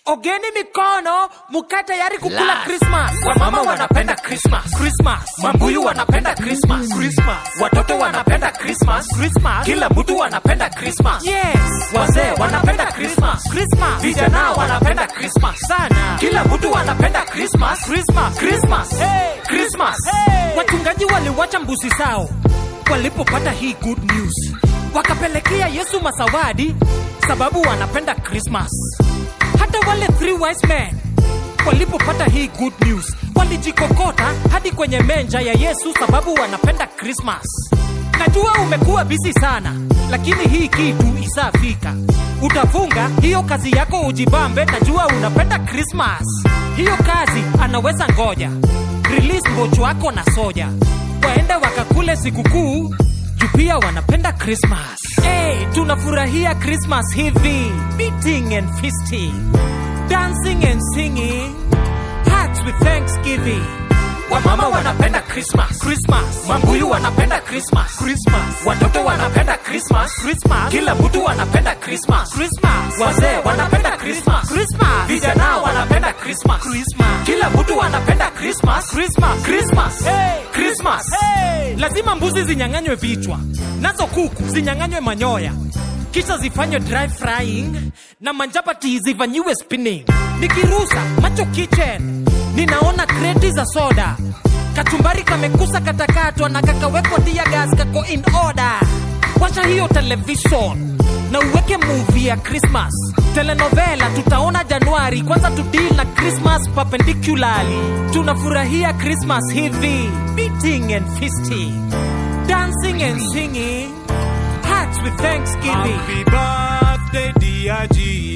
ogeni mikono mukae tayari kukula Last. krismas Wamama wanapenda Christmas. krismas Mambuyu wanapenda Christmas. Christmas. Watoto wanapenda Christmas. Christmas. Kila mtu wanapenda Christmas. yes Wazee wanapenda Christmas. Christmas. Vijana wanapenda Christmas. sana Kila mtu wanapenda Christmas. Christmas. Christmas. Hey. Christmas. Hey. Wachungaji waliwacha mbuzi zao walipopata hii good news, wakapelekea Yesu masawadi sababu wanapenda Christmas. Hata wale three wise men walipopata hii good news walijikokota hadi kwenye menja ya Yesu sababu wanapenda Christmas. Najua umekuwa busy sana, lakini hii kitu isafika. Utafunga hiyo kazi yako ujibambe, najua unapenda Christmas. Hiyo kazi anaweza ngoja, release mbocho wako na soja, waende wakakule sikukuu juu pia wanapenda Christmas. Hey, tunafurahia Christmas hivi, meeting and feasting, dancing and singing, hearts with thanksgiving. Wamama wanapenda Christmas. Christmas, Mambuyu wanapenda Christmas. Christmas, Watoto wanapenda Christmas. Christmas, Kila mtu anapenda Christmas. Christmas, Wazee wanapenda Christmas. Christmas, Vijana wanapenda Christmas. Christmas, Kila mtu anapenda Christmas. Christmas, Christmas. Hey. Christmas. Hey! Lazima mbuzi zinyang'anywe vichwa, nazo kuku zinyang'anywe manyoya, kisha zifanywe dry frying na manjapati zifanyiwe spinning. Nikirusa macho kitchen, ninaona kreti za soda, kachumbari kamekusa katakatwa na kakawekwa tia gas kako in order. Washa hiyo television na uweke movie ya Christmas. Telenovela tutaona Januari, kwanza tudeal na Christmas perpendicularly. Tunafurahia Christmas hivi, beating and feasting, dancing and singing, hearts with thanksgiving. Happy birthday, dear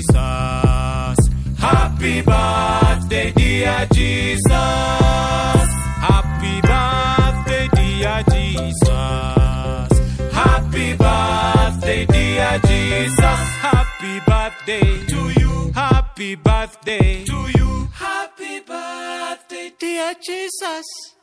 Jesus. Happy birthday, dear Jesus. Happy birthday, dear Jesus. Happy birthday, dear Jesus. Happy birthday to you. Happy birthday to you. Happy birthday, dear Jesus.